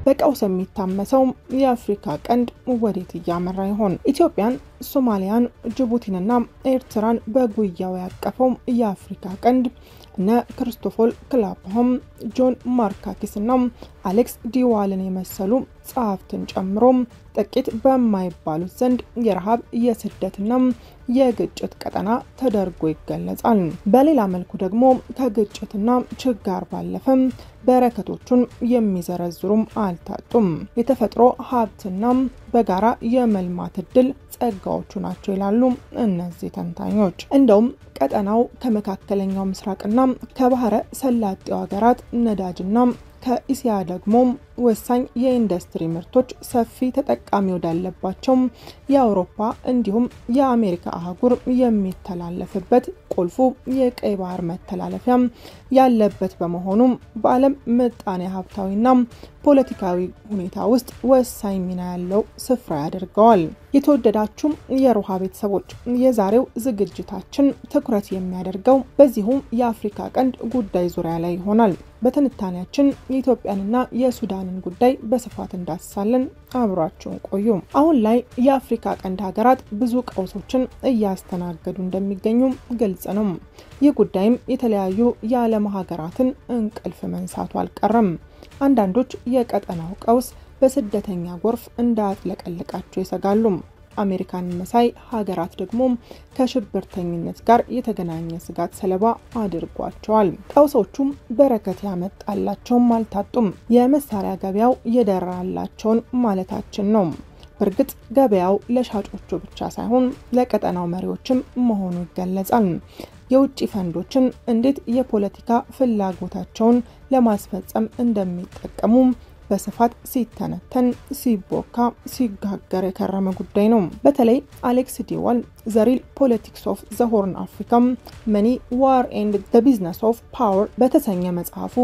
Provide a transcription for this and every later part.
በቀውስ የሚታመሰው የአፍሪካ ቀንድ ወዴት እያመራ ይሆን? ኢትዮጵያን፣ ሶማሊያን፣ ጅቡቲንና ኤርትራን በጉያው ያቀፈው የአፍሪካ ቀንድ እነ ክርስቶፎል ክላፕሆም፣ ጆን ማርካኪስ እና አሌክስ ዲዋልን የመሰሉ ጸሐፍትን ጨምሮ ጥቂት በማይባሉት ዘንድ የረሃብ የስደትና የግጭት ቀጠና ተደርጎ ይገለጻል። በሌላ መልኩ ደግሞ ከግጭትና ችጋር ባለፈ በረከቶቹን የሚዘረዝሩም አልታጡም። የተፈጥሮ ሀብትና በጋራ የመልማት እድል ጸጋዎቹ ናቸው ይላሉ እነዚህ ተንታኞች። እንደውም ቀጠናው ከመካከለኛው ምስራቅና ከባህረ ሰላጤው ሀገራት ነዳጅና ከኢሲያ ደግሞ ወሳኝ የኢንዱስትሪ ምርቶች ሰፊ ተጠቃሚ ወዳለባቸው የአውሮፓ እንዲሁም የአሜሪካ አህጉር የሚተላለፍበት ቁልፉ የቀይ ባህር መተላለፊያ ያለበት በመሆኑም በዓለም ምጣኔ ሀብታዊና ፖለቲካዊ ሁኔታ ውስጥ ወሳኝ ሚና ያለው ስፍራ ያደርገዋል። የተወደዳችሁ የሮሃ ቤተሰቦች የዛሬው ዝግጅታችን ትኩረት የሚያደርገው በዚሁ የአፍሪካ ቀንድ ጉዳይ ዙሪያ ላይ ይሆናል። በትንታኔያችን የኢትዮጵያንና የሱዳንን ጉዳይ በስፋት እንዳስሳለን። አብሯችሁን ቆዩ። አሁን ላይ የአፍሪካ ቀንድ ሀገራት ብዙ ቀውሶችን እያስተናገዱ እንደሚገኙ ግልጽ ነው። ይህ ጉዳይም የተለያዩ የዓለም ሀገራትን እንቅልፍ መንሳቱ አልቀረም። አንዳንዶች የቀጠናው ቀውስ በስደተኛ ጎርፍ እንዳያጥለቀልቃቸው ይሰጋሉ። አሜሪካን መሳይ ሀገራት ደግሞ ከሽብርተኝነት ጋር የተገናኘ ስጋት ሰለባ አድርጓቸዋል። ቀውሶቹም በረከት ያመጣላቸውም አልታጡም። የመሳሪያ ገበያው የደራላቸውን ማለታችን ነው። በእርግጥ ገበያው ለሻጮቹ ብቻ ሳይሆን ለቀጠናው መሪዎችም መሆኑ ይገለጻል። የውጭ ፈንዶችን እንዴት የፖለቲካ ፍላጎታቸውን ለማስፈጸም እንደሚጠቀሙ በስፋት ሲተነተን ሲቦካ ሲጋገር የከረመ ጉዳይ ነው። በተለይ አሌክስ ዲዋል ዘሪል ፖለቲክስ ኦፍ ዘ ሆርን አፍሪካ መኒ ዋር ኤንድ ዘ ቢዝነስ ኦፍ ፓወር በተሰኘ መጽሐፉ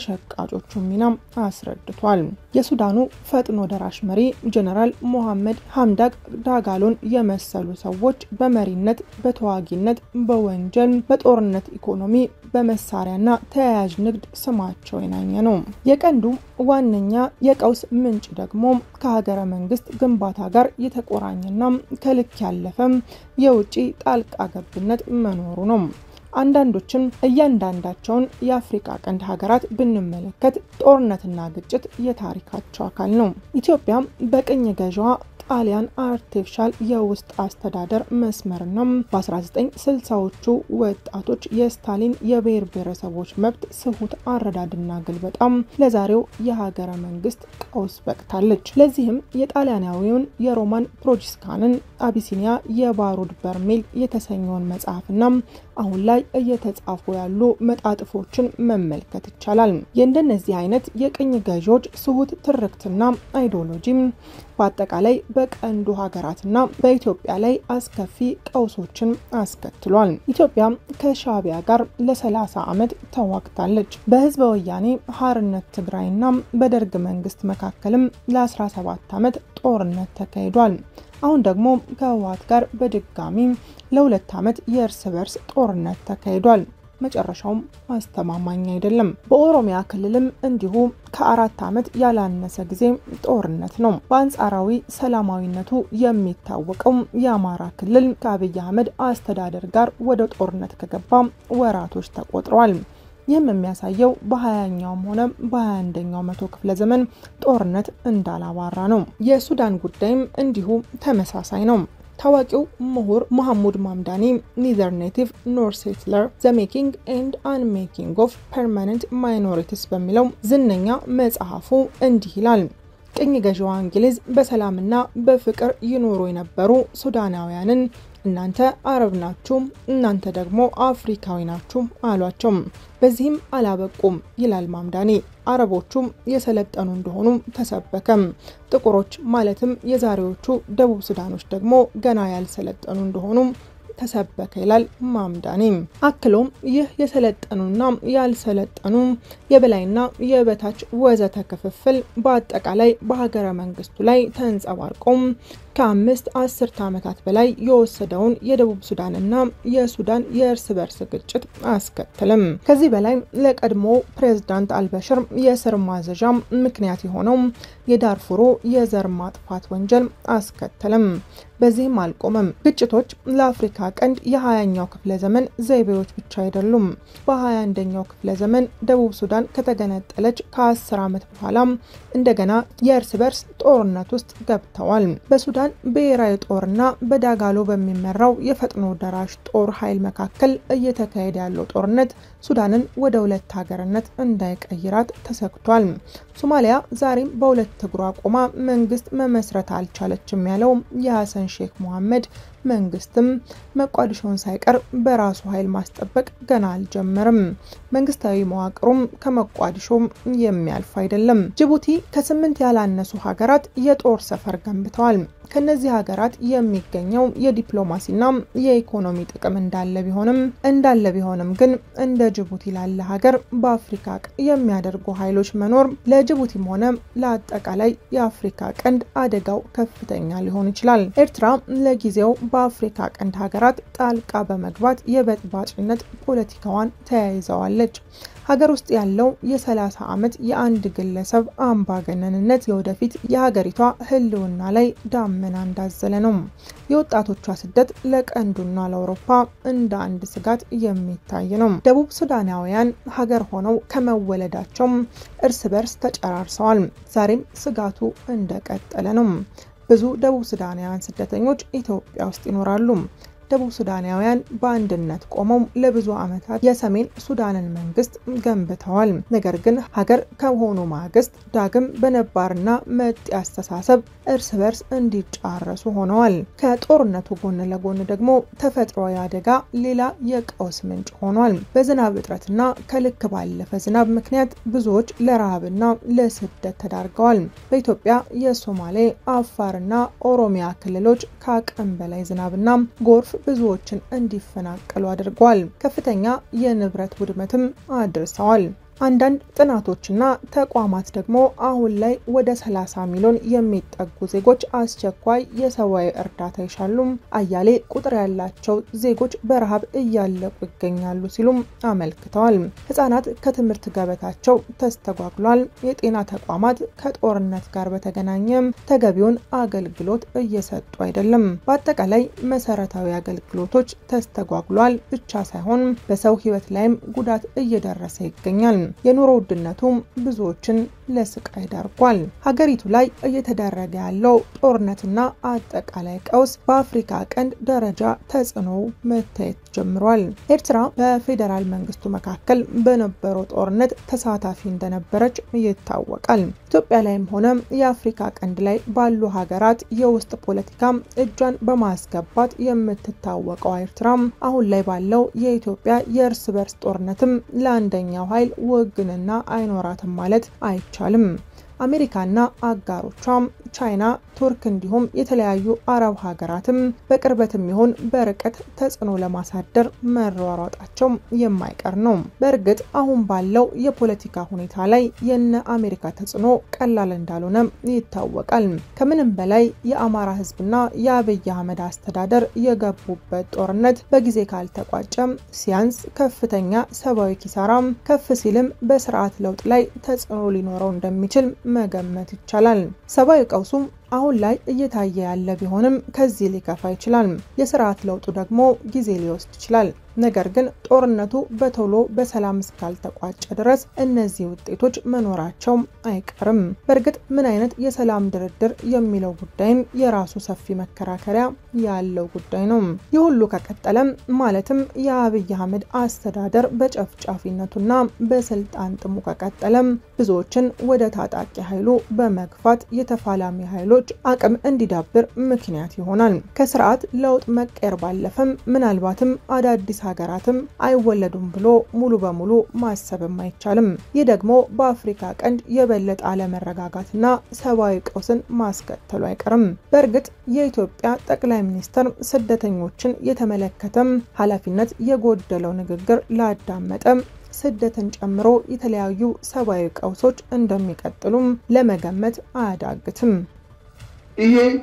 የሸቃጮቹን ሚና አስረድቷል። የሱዳኑ ፈጥኖ ደራሽ መሪ ጀነራል ሞሐመድ ሀምዳክ ዳጋሎን የመሰሉ ሰዎች በመሪነት፣ በተዋጊነት፣ በወንጀል፣ በጦርነት ኢኮኖሚ፣ በመሳሪያና ተያያዥ ንግድ ስማቸው የናኘ ነው። የቀንዱ ዋነኛ የቀውስ ምንጭ ደግሞ ከሀገረ መንግስት ግንባታ ጋር የተቆራኘና ከልክ ያለፈ የውጭ ጣልቃ ገብነት መኖሩ ነው። አንዳንዶችም እያንዳንዳቸውን የአፍሪካ ቀንድ ሀገራት ብንመለከት ጦርነትና ግጭት የታሪካቸው አካል ነው። ኢትዮጵያ በቅኝ ገዥዋ ጣሊያን አርቲፊሻል የውስጥ አስተዳደር መስመርና በ1960ዎቹ ወጣቶች የስታሊን የብሔር ብሔረሰቦች መብት ስሁት አረዳድና ግልበጣም ለዛሬው የሀገረ መንግስት ቀውስ በቅታለች። ለዚህም የጣሊያናዊውን የሮማን ፕሮጂስካንን አቢሲኒያ የባሩድ በርሜል የተሰኘውን መጽሐፍና አሁን ላይ እየተጻፉ ያሉ መጣጥፎችን መመልከት ይቻላል። የእንደነዚህ አይነት የቅኝ ገዢዎች ስሁት ትርክትና አይዲዮሎጂም በአጠቃላይ በቀንዱ ሀገራትና በኢትዮጵያ ላይ አስከፊ ቀውሶችን አስከትሏል። ኢትዮጵያ ከሻዕቢያ ጋር ለ30 ዓመት ተዋግታለች። በህዝበ ወያኔ ሀርነት ትግራይና በደርግ መንግስት መካከልም ለ17 ዓመት ጦርነት ተካሂዷል። አሁን ደግሞ ከህወሓት ጋር በድጋሚ ለሁለት ዓመት የእርስ በርስ ጦርነት ተካሂዷል። መጨረሻውም አስተማማኝ አይደለም። በኦሮሚያ ክልልም እንዲሁ ከአራት ዓመት ያላነሰ ጊዜ ጦርነት ነው። በአንጻራዊ ሰላማዊነቱ የሚታወቀው የአማራ ክልል ከአብይ አህመድ አስተዳደር ጋር ወደ ጦርነት ከገባ ወራቶች ተቆጥረዋል። ይህም የሚያሳየው በሀያኛውም ሆነ በሀያ አንደኛው መቶ ክፍለ ዘመን ጦርነት እንዳላባራ ነው። የሱዳን ጉዳይም እንዲሁ ተመሳሳይ ነው። ታዋቂው ምሁር መሐሙድ ማምዳኒ ኒዘር ኔቲቭ ኖር ሴትለር ዘ ሜኪንግ ኤንድ አንሜኪንግ ኦፍ ፐርማነንት ማይኖሪቲስ በሚለው ዝነኛ መጽሐፉ እንዲህ ይላል። ቅኝ ገዢዋ እንግሊዝ በሰላምና በፍቅር ይኖሩ የነበሩ ሱዳናውያንን እናንተ አረብ ናችሁ፣ እናንተ ደግሞ አፍሪካዊ ናችሁ አሏቸው። በዚህም አላበቁም ይላል ማምዳኒ። አረቦቹም የሰለጠኑ እንደሆኑ ተሰበከም። ጥቁሮች ማለትም የዛሬዎቹ ደቡብ ሱዳኖች ደግሞ ገና ያልሰለጠኑ እንደሆኑ ተሰበከ ይላል ማምዳኒ። አክሎም ይህ የሰለጠኑና ያልሰለጠኑ የበላይና የበታች ወዘተ ክፍፍል በአጠቃላይ በሀገረ መንግስቱ ላይ ተንጸባርቆም ከአምስት አስርተ ዓመታት በላይ የወሰደውን የደቡብ ሱዳንና የሱዳን የእርስ በርስ ግጭት አያስከትልም። ከዚህ በላይ ለቀድሞ ፕሬዝዳንት አልበሽር የስር ማዘዣ ምክንያት የሆነው የዳርፉሩ የዘር ማጥፋት ወንጀል አያስከትልም። በዚህም አልቆመም። ግጭቶች ለአፍሪካ ቀንድ የሀያኛው ክፍለ ዘመን ዘይቤዎች ብቻ አይደሉም። በሀያ አንደኛው ክፍለ ዘመን ደቡብ ሱዳን ከተገነጠለች ከአስር ዓመት በኋላ እንደገና የእርስ በርስ ጦርነት ውስጥ ገብተዋል። በሱዳን ብሔራዊ ጦርና በዳጋሎ በሚመራው የፈጥኖ ደራሽ ጦር ኃይል መካከል እየተካሄደ ያለው ጦርነት ሱዳንን ወደ ሁለት ሀገርነት እንዳይቀይራት ተሰግቷል። ሶማሊያ ዛሬም በሁለት እግሯ ቆማ መንግስት መመስረት አልቻለችም ያለው የሀሰን ሼክ መሐመድ መንግስትም መቋዲሾን ሳይቀር በራሱ ኃይል ማስጠበቅ ገና አልጀመርም። መንግስታዊ መዋቅሩም ከመቋዲሾ የሚያልፍ አይደለም። ጅቡቲ ከስምንት ያላነሱ ሀገራት የጦር ሰፈር ገንብተዋል። ከነዚህ ሀገራት የሚገኘው የዲፕሎማሲና የኢኮኖሚ ጥቅም እንዳለ ቢሆንም እንዳለ ቢሆንም ግን እንደ ጅቡቲ ላለ ሀገር በአፍሪካ የሚያደርጉ ኃይሎች መኖር ለጅቡቲም ሆነ ለአጠቃላይ የአፍሪካ ቀንድ አደጋው ከፍተኛ ሊሆን ይችላል። ኤርትራ ለጊዜው በአፍሪካ ቀንድ ሀገራት ጣልቃ በመግባት የበጥባጭነት ፖለቲካዋን ተያይዘዋለች። ሀገር ውስጥ ያለው የ30 ዓመት የአንድ ግለሰብ አምባገነንነት የወደፊት የሀገሪቷ ሕልውና ላይ ዳመና እንዳዘለ ነው። የወጣቶቿ ስደት ለቀንዱና ለአውሮፓ እንደ አንድ ስጋት የሚታይ ነው። ደቡብ ሱዳናውያን ሀገር ሆነው ከመወለዳቸው እርስ በርስ ተጨራርሰዋል። ዛሬም ስጋቱ እንደቀጠለ ነው። ብዙ ደቡብ ሱዳናውያን ስደተኞች ኢትዮጵያ ውስጥ ይኖራሉ። ደቡብ ሱዳናውያን በአንድነት ቆመው ለብዙ ዓመታት የሰሜን ሱዳንን መንግስት ገንብተዋል። ነገር ግን ሀገር ከሆኑ ማግስት ዳግም በነባርና መጤ አስተሳሰብ እርስ በርስ እንዲጫረሱ ሆነዋል። ከጦርነቱ ጎን ለጎን ደግሞ ተፈጥሯዊ አደጋ ሌላ የቀውስ ምንጭ ሆኗል። በዝናብ እጥረትና ከልክ ባለፈ ዝናብ ምክንያት ብዙዎች ለረሃብና ለስደት ተዳርገዋል። በኢትዮጵያ የሶማሌ፣ አፋርና ኦሮሚያ ክልሎች ከአቅም በላይ ዝናብና ጎርፍ ብዙዎችን እንዲፈናቀሉ አድርጓል። ከፍተኛ የንብረት ውድመትም አድርሰዋል። አንዳንድ ጥናቶችና ተቋማት ደግሞ አሁን ላይ ወደ 30 ሚሊዮን የሚጠጉ ዜጎች አስቸኳይ የሰብአዊ እርዳታ ይሻሉም፣ አያሌ ቁጥር ያላቸው ዜጎች በረሃብ እያለቁ ይገኛሉ ሲሉም አመልክተዋል። ህጻናት ከትምህርት ገበታቸው ተስተጓጉሏል። የጤና ተቋማት ከጦርነት ጋር በተገናኘም ተገቢውን አገልግሎት እየሰጡ አይደለም። በአጠቃላይ መሰረታዊ አገልግሎቶች ተስተጓጉሏል ብቻ ሳይሆን በሰው ህይወት ላይም ጉዳት እየደረሰ ይገኛል። የኑሮ ውድነቱም ብዙዎችን ለስቃይ ዳርጓል። ሀገሪቱ ላይ እየተደረገ ያለው ጦርነትና አጠቃላይ ቀውስ በአፍሪካ ቀንድ ደረጃ ተጽዕኖ መታየት ጀምሯል። ኤርትራ በፌዴራል መንግስቱ መካከል በነበረው ጦርነት ተሳታፊ እንደነበረች ይታወቃል። ኢትዮጵያ ላይም ሆነ የአፍሪካ ቀንድ ላይ ባሉ ሀገራት የውስጥ ፖለቲካ እጇን በማስገባት የምትታወቀው ኤርትራ አሁን ላይ ባለው የኢትዮጵያ የእርስ በርስ ጦርነትም ለአንደኛው ኃይል ውግንና አይኖራትም ማለት አይቻልም። አሜሪካና አጋሮቿም ቻይና፣ ቱርክ እንዲሁም የተለያዩ አረብ ሀገራትም በቅርበትም ይሁን በርቀት ተጽዕኖ ለማሳደር መሯሯጣቸው የማይቀር ነው። በእርግጥ አሁን ባለው የፖለቲካ ሁኔታ ላይ የነ አሜሪካ ተጽዕኖ ቀላል እንዳልሆነ ይታወቃል። ከምንም በላይ የአማራ ሕዝብና የአብይ አህመድ አስተዳደር የገቡበት ጦርነት በጊዜ ካልተቋጨ ሲያንስ ከፍተኛ ሰብአዊ ኪሳራ ከፍ ሲልም በስርዓት ለውጥ ላይ ተጽዕኖ ሊኖረው እንደሚችል መገመት ይቻላል። ሰብአዊ ቀውሱም አሁን ላይ እየታየ ያለ ቢሆንም ከዚህ ሊከፋ ይችላል። የስርዓት ለውጡ ደግሞ ጊዜ ሊወስድ ይችላል። ነገር ግን ጦርነቱ በቶሎ በሰላም እስካልተቋጨ ድረስ እነዚህ ውጤቶች መኖራቸው አይቀርም። በእርግጥ ምን አይነት የሰላም ድርድር የሚለው ጉዳይም የራሱ ሰፊ መከራከሪያ ያለው ጉዳይ ነው። ይህ ሁሉ ከቀጠለም ማለትም የአብይ አህመድ አስተዳደር በጨፍጫፊነቱና በስልጣን ጥሙ ከቀጠለም ብዙዎችን ወደ ታጣቂ ኃይሉ በመግፋት የተፋላሚ ኃይሎች አቅም እንዲዳብር ምክንያት ይሆናል። ከስርዓት ለውጥ መቀየር ባለፈም ምናልባትም አዳዲስ ሀገራትም አይወለዱም ብሎ ሙሉ በሙሉ ማሰብም አይቻልም። ይህ ደግሞ በአፍሪካ ቀንድ የበለጠ አለመረጋጋትና ሰብአዊ ቀውስን ማስከተሉ አይቀርም። በእርግጥ የኢትዮጵያ ጠቅላይ ሚኒስትር ስደተኞችን የተመለከተም ኃላፊነት የጎደለው ንግግር ላዳመጠም ስደትን ጨምሮ የተለያዩ ሰብአዊ ቀውሶች እንደሚቀጥሉም ለመገመት አያዳግትም። ይሄ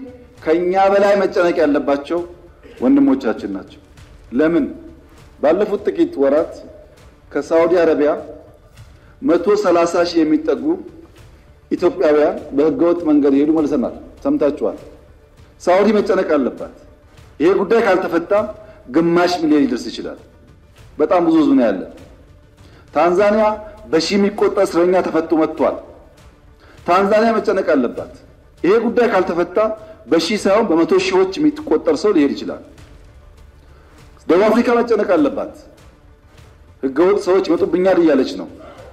ከኛ በላይ መጨነቅ ያለባቸው ወንድሞቻችን ናቸው። ለምን? ባለፉት ጥቂት ወራት ከሳዑዲ አረቢያ መቶ ሰላሳ ሺህ የሚጠጉ ኢትዮጵያውያን በህገወጥ መንገድ የሄዱ መልሰናል። ሰምታችኋል። ሳዑዲ መጨነቅ አለባት። ይሄ ጉዳይ ካልተፈታ ግማሽ ሚሊዮን ሊደርስ ይችላል። በጣም ብዙ ህዝብ ነው ያለ። ታንዛኒያ በሺህ የሚቆጠር እስረኛ ተፈቶ መጥቷል። ታንዛኒያ መጨነቅ አለባት። ይሄ ጉዳይ ካልተፈታ በሺህ ሳይሆን በመቶ ሺዎች የሚቆጠር ሰው ሊሄድ ይችላል። ደቡብ አፍሪካ መጨነቅ አለባት። ህገወጥ ሰዎች ይመጡብኛል እያለች ነው።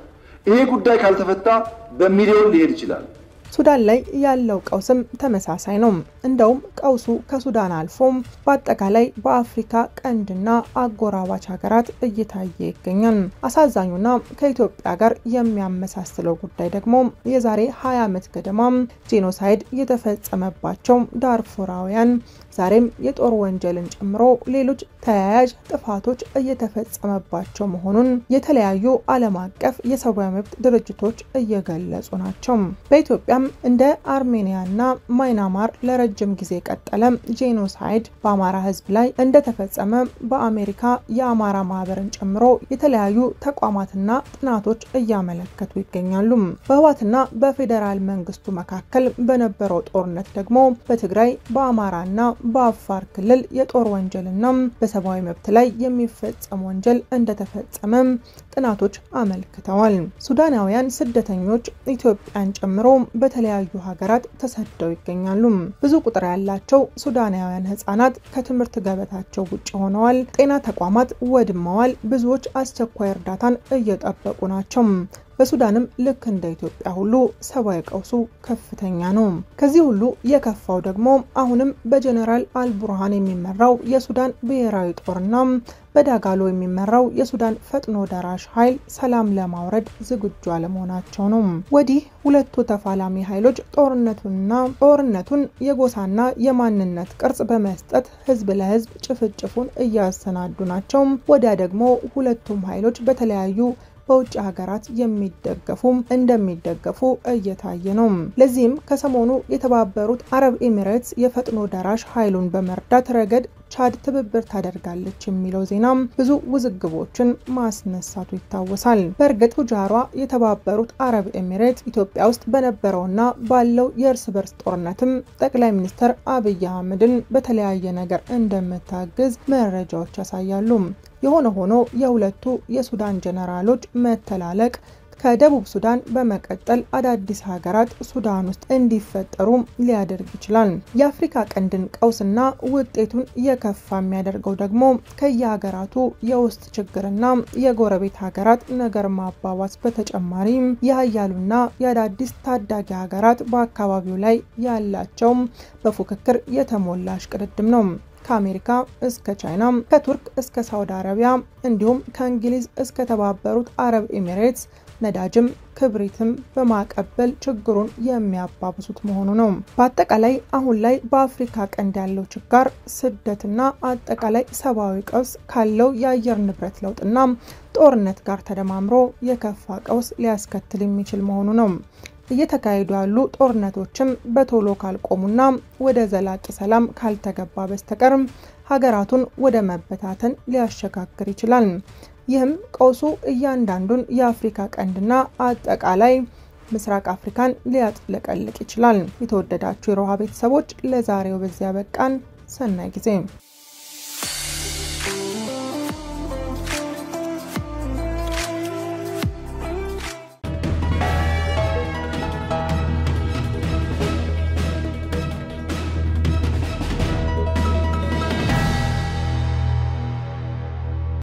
ይሄ ጉዳይ ካልተፈታ በሚሊዮን ሊሄድ ይችላል። ሱዳን ላይ ያለው ቀውስም ተመሳሳይ ነው። እንደውም ቀውሱ ከሱዳን አልፎም በአጠቃላይ በአፍሪካ ቀንድና አጎራባች ሀገራት እየታየ ይገኛል። አሳዛኙና ከኢትዮጵያ ጋር የሚያመሳስለው ጉዳይ ደግሞ የዛሬ 20 ዓመት ገደማ ጄኖሳይድ የተፈጸመባቸው ዳርፉራውያን ዛሬም የጦር ወንጀልን ጨምሮ ሌሎች ተያያዥ ጥፋቶች እየተፈጸመባቸው መሆኑን የተለያዩ ዓለም አቀፍ የሰብአዊ መብት ድርጅቶች እየገለጹ ናቸው። በኢትዮጵያም እንደ አርሜኒያና ማይናማር ለረጅም ጊዜ የቀጠለ ጄኖሳይድ በአማራ ሕዝብ ላይ እንደተፈጸመ በአሜሪካ የአማራ ማህበርን ጨምሮ የተለያዩ ተቋማትና ጥናቶች እያመለከቱ ይገኛሉ። በህወሓትና በፌዴራል መንግስቱ መካከል በነበረው ጦርነት ደግሞ በትግራይ በአማራና በአፋር ክልል የጦር ወንጀልና በሰብአዊ መብት ላይ የሚፈጸም ወንጀል እንደተፈጸመ ጥናቶች አመልክተዋል። ሱዳናውያን ስደተኞች ኢትዮጵያን ጨምሮ በተለያዩ ሀገራት ተሰደው ይገኛሉ። ብዙ ቁጥር ያላቸው ሱዳናውያን ህጻናት ከትምህርት ገበታቸው ውጭ ሆነዋል። ጤና ተቋማት ወድመዋል። ብዙዎች አስቸኳይ እርዳታን እየጠበቁ ናቸው። በሱዳንም ልክ እንደ ኢትዮጵያ ሁሉ ሰብአዊ ቀውሱ ከፍተኛ ነው። ከዚህ ሁሉ የከፋው ደግሞ አሁንም በጀኔራል አልቡርሃን የሚመራው የሱዳን ብሔራዊ ጦርና በዳጋሎ የሚመራው የሱዳን ፈጥኖ ደራሽ ኃይል ሰላም ለማውረድ ዝግጁ አለመሆናቸው ነው። ወዲህ ሁለቱ ተፋላሚ ኃይሎች ጦርነቱንና ጦርነቱን የጎሳና የማንነት ቅርጽ በመስጠት ህዝብ ለህዝብ ጭፍጭፉን እያሰናዱ ናቸው። ወዲያ ደግሞ ሁለቱም ኃይሎች በተለያዩ በውጭ ሀገራት የሚደገፉ እንደሚደገፉ እየታየ ነው። ለዚህም ከሰሞኑ የተባበሩት አረብ ኤሚሬትስ የፈጥኖ ደራሽ ኃይሉን በመርዳት ረገድ ቻድ ትብብር ታደርጋለች የሚለው ዜና ብዙ ውዝግቦችን ማስነሳቱ ይታወሳል። በእርግጥ ቱጃሯ የተባበሩት አረብ ኤሚሬት ኢትዮጵያ ውስጥ በነበረውና ባለው የእርስ በርስ ጦርነትም ጠቅላይ ሚኒስትር አብይ አህመድን በተለያየ ነገር እንደምታግዝ መረጃዎች ያሳያሉ። የሆነ ሆኖ የሁለቱ የሱዳን ጀነራሎች መተላለቅ ከደቡብ ሱዳን በመቀጠል አዳዲስ ሀገራት ሱዳን ውስጥ እንዲፈጠሩ ሊያደርግ ይችላል። የአፍሪካ ቀንድን ቀውስና ውጤቱን የከፋ የሚያደርገው ደግሞ ከየሀገራቱ የውስጥ ችግርና የጎረቤት ሀገራት ነገር ማባባስ በተጨማሪ የሀያሉና የአዳዲስ ታዳጊ ሀገራት በአካባቢው ላይ ያላቸው በፉክክር የተሞላ እሽቅድድም ነው። ከአሜሪካ እስከ ቻይና፣ ከቱርክ እስከ ሳውዲ አረቢያ እንዲሁም ከእንግሊዝ እስከ ተባበሩት አረብ ኤሚሬትስ ነዳጅም ክብሪትም በማቀበል ችግሩን የሚያባብሱት መሆኑ ነው። በአጠቃላይ አሁን ላይ በአፍሪካ ቀንድ ያለው ችጋር ስደትና አጠቃላይ ሰብአዊ ቀውስ ካለው የአየር ንብረት ለውጥና ጦርነት ጋር ተደማምሮ የከፋ ቀውስ ሊያስከትል የሚችል መሆኑ ነው። እየተካሄዱ ያሉ ጦርነቶችም በቶሎ ካልቆሙና ወደ ዘላቂ ሰላም ካልተገባ በስተቀር ሀገራቱን ወደ መበታተን ሊያሸጋግር ይችላል። ይህም ቀውሱ እያንዳንዱን የአፍሪካ ቀንድና አጠቃላይ ምስራቅ አፍሪካን ሊያጥለቀልቅ ይችላል። የተወደዳችሁ የሮሃ ቤተሰቦች ለዛሬው በዚያ በቃን። ሰናይ ጊዜ